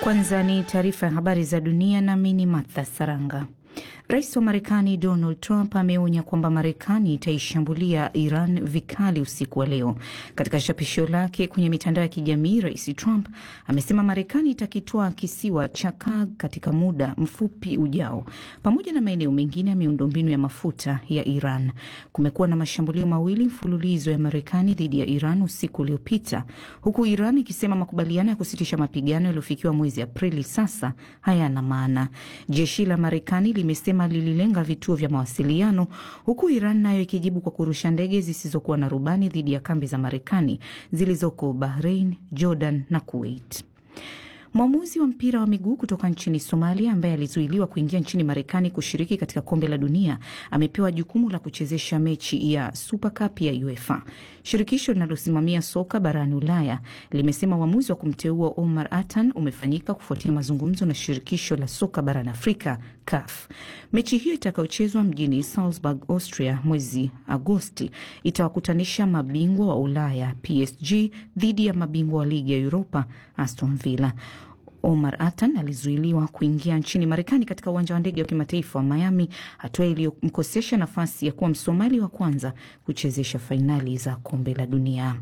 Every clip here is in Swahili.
Kwanza ni taarifa ya habari za dunia, nami ni Martha Saranga. Rais wa Marekani Donald Trump ameonya kwamba Marekani itaishambulia Iran vikali usiku wa leo. Katika chapisho lake kwenye mitandao ya kijamii, Rais Trump amesema Marekani itakitwaa kisiwa cha Kurg katika muda mfupi ujao, pamoja na maeneo mengine ya miundombinu ya mafuta ya Iran. Kumekuwa na mashambulio mawili mfululizo ya Marekani dhidi ya Iran usiku uliopita, huku Iran ikisema makubaliano ya kusitisha mapigano yaliyofikiwa mwezi Aprili sasa hayana maana. Jeshi la Marekani limesema lililenga vituo vya mawasiliano huku Iran nayo ikijibu kwa kurusha ndege zisizokuwa na rubani dhidi ya kambi za Marekani zilizoko Bahrain, Jordan na Kuwait. Mwamuzi wa mpira wa miguu kutoka nchini Somalia ambaye alizuiliwa kuingia nchini Marekani kushiriki katika kombe la dunia amepewa jukumu la kuchezesha mechi ya Super Cup ya UEFA. Shirikisho linalosimamia soka barani Ulaya limesema uamuzi wa kumteua Omar Atan umefanyika kufuatia mazungumzo na shirikisho la soka barani Afrika CAF. Mechi hiyo itakayochezwa mjini Salzburg, Austria mwezi Agosti itawakutanisha mabingwa wa Ulaya PSG dhidi ya mabingwa wa ligi ya Europa Aston Villa. Omar Atan alizuiliwa kuingia nchini Marekani katika uwanja wa ndege wa kimataifa wa Miami, hatua iliyomkosesha nafasi ya kuwa Msomali wa kwanza kuchezesha fainali za kombe la dunia.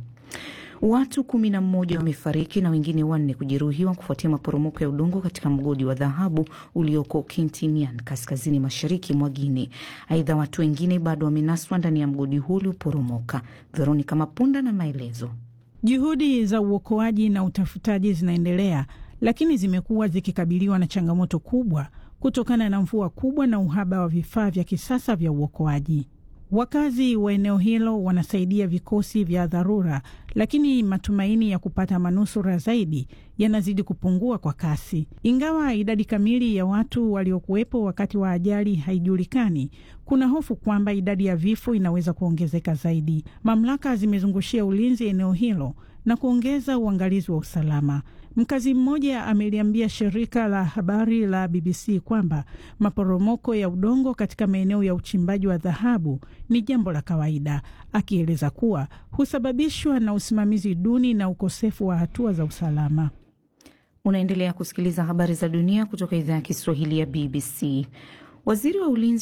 Watu kumi na mmoja wamefariki na wengine wanne kujeruhiwa kufuatia maporomoko ya udongo katika mgodi wa dhahabu ulioko Kintinian, kaskazini mashariki mwa Guinea. Aidha, watu wengine bado wamenaswa ndani ya mgodi huu ulioporomoka. Veronica Mapunda na maelezo. Juhudi za uokoaji na utafutaji zinaendelea lakini zimekuwa zikikabiliwa na changamoto kubwa kutokana na mvua kubwa na uhaba wa vifaa vya kisasa vya uokoaji. Wakazi wa eneo hilo wanasaidia vikosi vya dharura, lakini matumaini ya kupata manusura zaidi yanazidi kupungua kwa kasi. Ingawa idadi kamili ya watu waliokuwepo wakati wa ajali haijulikani, kuna hofu kwamba idadi ya vifo inaweza kuongezeka zaidi. Mamlaka zimezungushia ulinzi eneo hilo na kuongeza uangalizi wa usalama. Mkazi mmoja ameliambia shirika la habari la BBC kwamba maporomoko ya udongo katika maeneo ya uchimbaji wa dhahabu ni jambo la kawaida, akieleza kuwa husababishwa na usimamizi duni na ukosefu wa hatua za usalama. Unaendelea kusikiliza habari za dunia kutoka idhaa ya Kiswahili ya BBC. Waziri wa ulinzi